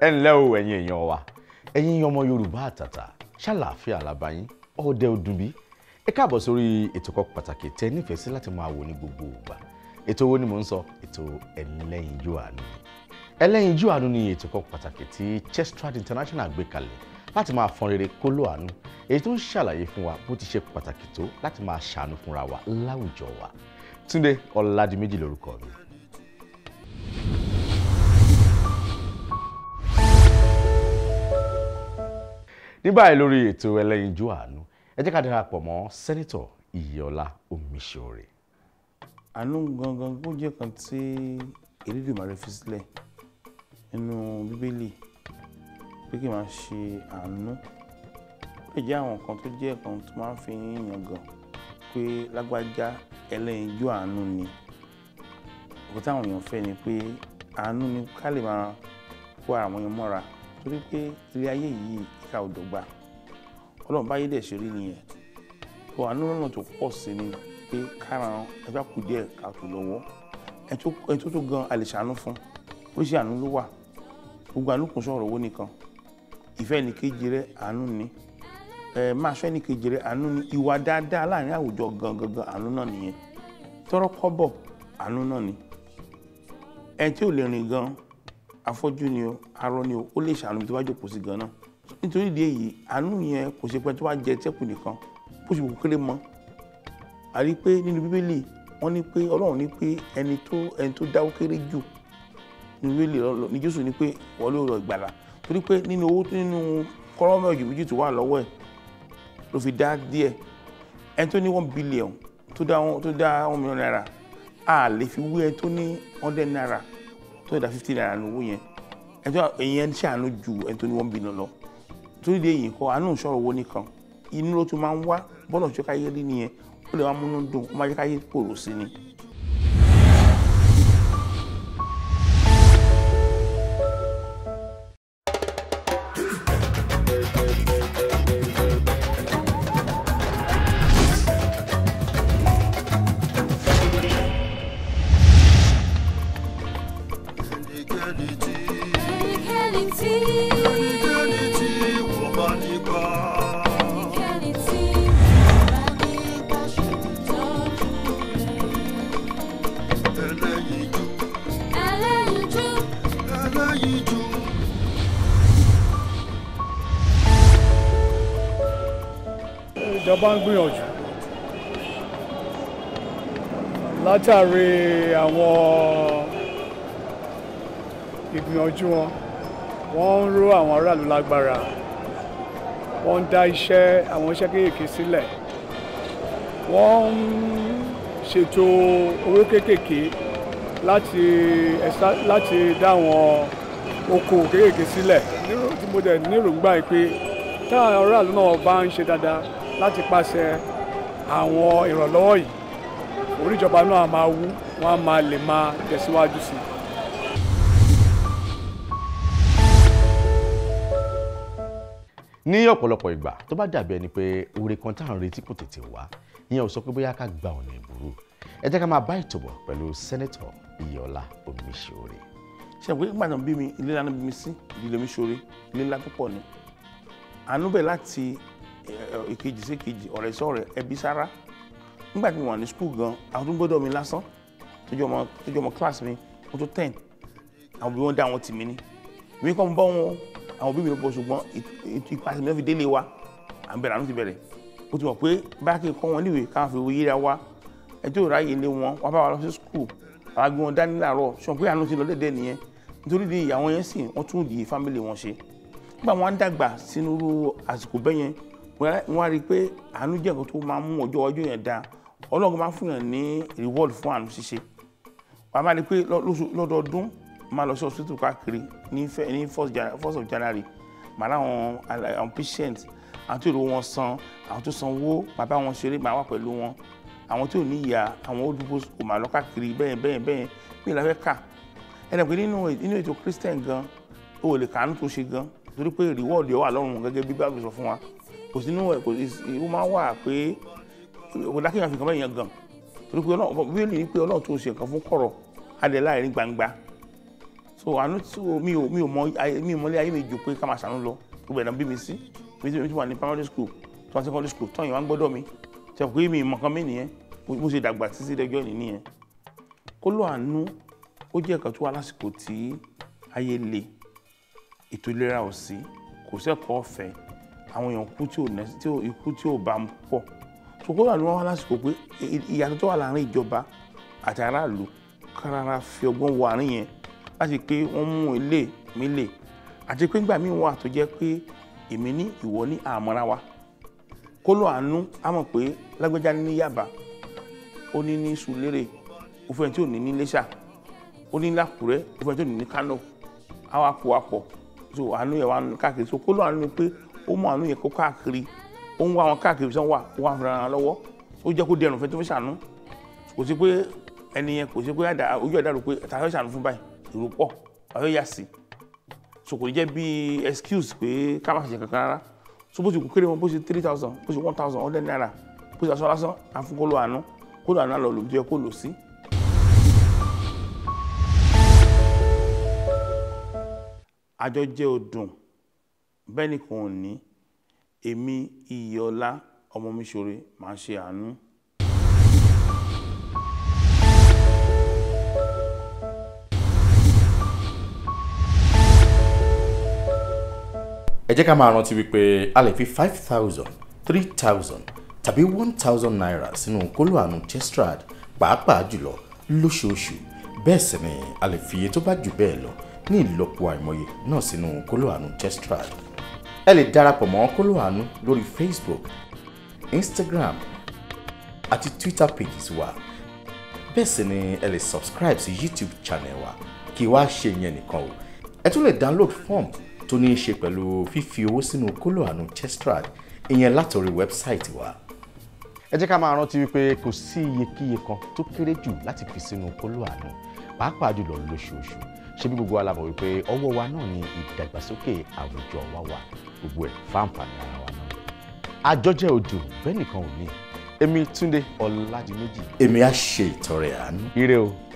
ẹ ǹlẹ́ o ẹ̀yin èèyàn wa ẹ̀yin ọmọ yorùbá àtàtà ṣàlàáfíà làbáyín ọ̀dẹ ọdúnbí ẹ káàbọ̀ sórí ètò kan pàtàkì tẹ nífẹ̀ẹ́ sí láti máa wò ní gbogbo ìgbà ètò wo ni mò ń sọ ètò ẹlẹ́yinjú àánú ẹlẹ́yinjú àánú ni ètò kan pàtàkì tí Chestrad International gbé kalẹ̀ láti máa fọn rere kóló àánú èyí tó ń ṣàlàyé fún wa bó ti ṣe pàtàkì tó láti máa ṣàánú fúnra wa láwùjọ wa Túndé Ọládìméjì lórúkọ mi. ní báyìí lórí ètò ẹlẹ́yinjú àánú ẹ jẹ́ ká darapọ̀ mọ́ sẹ́nitọ̀ Ìyíọlá Omiṣore. àánú gangan ó jẹ́ kan tí Elédùmarè fi sílẹ̀ nínú bíbélì pé kí n máa ṣe àánú ó lè jẹ́ àwọn kan tó jẹ́ kan tó máa ń fi yangàn pé lágbájá ẹlẹ́yinjú àánú ni òkú táwọn èèyàn fẹ́ ni pé àánú ni ká lè máa kó àwọn èèyàn mọ́ra torí pé ilé ayé yìí ìka ò dọ́gba ọlọ́run báyé dẹ̀ ṣe rí nìyẹn tó àánú lọ́nà tó pọ̀ sí ni pé káran ẹgbẹ́ kù díẹ̀ ká tó lọ́wọ́ ẹni tó tó gan a lè ṣàánú fún oríṣi àánú ló wà gbogbo àánú kò sọ̀rọ̀ owó nìkan ìfẹ́ ní kejì rẹ àánú ni ẹ máa ṣọ́ ní kejì rẹ àánú ni ìwà dáadáa láàrin àwùjọ gangan gan àánú náà nìyẹn tọrọ kọ́bọ̀ àánú náà ni ẹni tí ò lè rìn gan afọ́jú ni o arọ ni o ó lè ṣàánú tó bá jókòó sí gan náà nítorí ìdí èyí àánú yẹn kò ṣe pé tó bá jẹ tẹ́kù nìkan bó ṣe kò kéré mọ́ a rí i pé nínú bíbélì wọ́n ní pé ọlọ́run ní pé ẹni tó ẹni tó dáwó kéré jù nínú bíbélì ní jésù ní pé wọ́n ló rọ ìgbàlà torí pé nínú owó nínú kọ́rọ́mọ̀ ọ̀jù méjì tó wà lọ́wọ́ ẹ̀ ló fi dá díẹ̀ ẹni tó ní one billion tó dá tó dá one million naira a lè fi wé ẹni tó ní hundred naira tó dá fifty naira ní owó yẹn ẹni tó èyí ẹni ṣàánú ju ẹni tó ní one billion lọ torí de èyí kọ́ àánú ìṣòro owó nìkan inú ló tún máa ń wá bọ́lá ṣe káyé rí nìyẹn ó lè wá múnú dùn ó máa jẹ́ káyé pòrò sí ni. Ẹnikẹ́ni tí ẹnikẹ́ni tí wọ́n bá nípa ẹnikẹ́ni tí bá ní pàṣẹ tọ́jú rẹ̀. ẹlẹ́yinjú Ẹlẹ́yinjú ẹlẹ́yinjú. ìjọba ń gbìyànjú látàrí àwọn ìgbìyànjú wọn wọ́n ń ró àwọn aráàlú lágbára wọ́n ń dá iṣẹ́ àwọn iṣẹ́ kéékèèké sílẹ̀ wọ́n ń ṣètò owó kéékèèké láti ẹ̀sà- láti dá àwọn okòwò kéékèèké sílẹ̀ nírò tí mo dẹ̀ nírògbà yìí pé táwọn aráàlú náà bá ń ṣe dáadáa láti pàṣẹ àwọn ìrànlọ́wọ́ yìí oríjọba náà máa wú wọ́n á máa lè máa tẹ̀síwájú sí i. ní ọ̀pọ̀lọpọ̀ ìgbà tó bá dàbí ẹni pé oore kan tá à ń retí kò tètè wá ìyẹn ò sọ pé bóyá ká gba ọ̀nà ìbúrú ẹ jẹ́ ká máa bá ètò bọ̀ pẹ̀lú sẹ́nẹ́tọ̀ Ìyíọlá Omiṣore. ṣe pé nígbà tó ń bí mi ilé ńlá ló bí mi sí ìdílé mi ṣoore ilé ńlá tó pọ̀ ni àánú bẹ̀ láti ẹ, ìkejì sí ìkejì ọ̀rẹ́ sọ̀rẹ́ ẹbí sára nígbà tí mo wà ní skul gan àwọn tó ń gbọ́dọ̀ mi lásán tó jẹ́ ọmọ tó jẹ́ ọmọ class mi mo tó ten àwọn òbí wọn dá àwọn tì mí ní ìwé kọ́ mo bọ́ wọn àwọn òbí mi ló bọ̀ ṣùgbọ́n ètò ìpàṣẹ mi ló fi délé wa à ń bẹ̀rẹ̀ àánú ti bẹ̀rẹ̀ ó ti mọ̀ pé bá kí n kọ́ wọn níwèé káwọn fi wo yíra wa ẹjọ́ ìráyè ilé wọn wá bá wa lọ sí skul àwọn agbé wọn dání láàárọ̀ ṣùgbọ́n pé àánú ti lọ dẹ́dẹ́ nìyẹn nítorí di ìyàwó yẹn sì wọ́n tún di fámìlì wọn ṣe nígbà wọn á dàgbà sínú irú àsìkò bẹ́ẹ̀ yẹn wọ́n á rí i pé àánú jẹ́ nǹkan tó máa ń mú ọjọ́ ọjọ́ yẹn dáa ọlọ́run máa ń fún yàn ní reward fún àánú ṣíṣe wọ́n á máa rí i pé lọ́- lóṣù- lọ́dọọdún máa lọ sí hospital káàkiri ní fẹ́- ní first Jan- first of January màá láwọn ala- àwọn patient àwọn tí èrò wọn san àwọn tó sanwó bàbá wọn ṣeré màá wà pẹ̀lú wọn àwọn tí ò ní ìyá àwọn old people kò máa lọ káàkiri bẹ́ẹ̀ bẹ́ẹ̀ bẹ́ẹ̀ bí ìlà fẹ́ kà ẹnì pé nínú nínú ètò Christian gan o ò lè kàánú tó ṣe gan torí pé reward yẹn wà lọ́rùn gẹ́gẹ́ bí Bible sọ fún wa kò sí nínú ẹ̀ kò sí ó máa wà pé kò dákẹ́yàn fi nǹkan bẹ́ẹ̀ yẹn gan torí pé Ọlọ́run bíbélì ní pé Ọlọ́run tó ṣe nǹkan fún kọ̀rọ̀ adé láàrin gbangba so àánú tí o mi ò mi ò mọ ayé mi ò mọlé ayé mi jù pé ká máa ṣàánú lọ gbogbo ẹ̀dá bí mi sí mi tí mi tí wà ní primary school tí wọ́n secondary school tọ́yìn wá ń gbọ́dọ̀ mi ṣe pé mi mọ̀ kan mí nìyẹn mo ṣe dàgbà títí dẹjọ́ ìní nìyẹn kó ló àánú ó jẹ́ ẹ̀kan tó wà lásìkò tí ayé le ètò ìlera ò sí kò sẹ́kọ̀ọ́ ọ̀fẹ́ àwọn èèyàn kú tí ò nẹ́ tí ò ikú tí ò bá ń pọ̀ so kó ló àánú wá lásìkò pé ìyàtọ̀ tó wà láàrin ìjọba àti aráàlú kárára fi ọgbọ́n wọ àárín yẹn láti pé wọ́n mú ilé mi lè àti pé nígbà míì wà tó jẹ́ pé èmi ní ìwọ ní àmọ́ra wa kó ló àánú á mọ̀ pé lágbẹ́já ní Yaba ó ní ní Sùlérè ó fẹ́ tí ò ní ní Iléṣà ó ní lákùrẹ́ ó fẹ́ tí ò ní ní Kánò á wá kó wa pọ̀ so àánú yẹn wà káàkiri so kó ló àánú ni pé ó mú àánú yẹn kó káàkiri ó ń wá wọn káàkiri sọ́n wà ó wà fúnra wọn lọ́wọ́ ó jẹ́ kó dẹrùn fẹ́ tó fẹ́ ṣàánú kò sí pé ẹni yẹn kò sí pé ojú ẹ̀dá rò pé tàbí ṣàánú fún báyìí èrò pọ̀ àwọn yà sí so kò ní jẹ́ bí excuse pé ká má ṣe kankan rárá so bó ti kú kéré wọn bó ṣe three thousand bó ṣe one thousand hundred naira bó ṣe aṣọ lásán àfúnkóló àánú kóló àánú àlọ́ lòdì ẹ kó lò sí. àjọ jẹ́ odùn bẹ́ẹ̀ ni kò ní èmi iyọ̀lá ọmọ mi ṣoore máa ṣe àánú. ẹ jẹ́ ká máa rántí wípé a lè fi five thousand three thousand tàbí one thousand naira sínú kóló àánú chestrad pàápàá jùlọ lóṣooṣù bẹ́ẹ̀ sì ni a lè fi iye tó bá jù bẹ́ẹ̀ lọ ní ìlọ́po àìmọye náà sínú kóló àánú chestrad ẹ lè darapọ̀ mọ́ kóló àánú lórí facebook instagram àti twitter pages wa bẹ́ẹ̀ sì ni ẹ lè subscribe sí youtube channel wa kí wá ṣe ìyẹn nìkan o ẹ tún lè download form tó ní í ṣe pẹ̀lú fífi owó sínú kóló àánú chestrad ìyẹn látòrí wẹ́bsáìtì wa. ẹ jẹ́ ká máa rántí wípé kò sí iyekíye kan tó kéré jù láti fi sínú kóló àánú pàápàá jùlọ lóṣooṣù ṣé bí gbogbo wa la mọ̀ wípé ọwọ́ wa náà ni ìdàgbàsókè àwùjọ wa wà gbogbo ẹ̀ fáǹfààní ara wa náà. àjọjẹ odò bẹ́ẹ̀ nìkan ò ní èmi Túndé Ọládìméjì. èmi á ṣe ìtọrẹ àánú. ire o.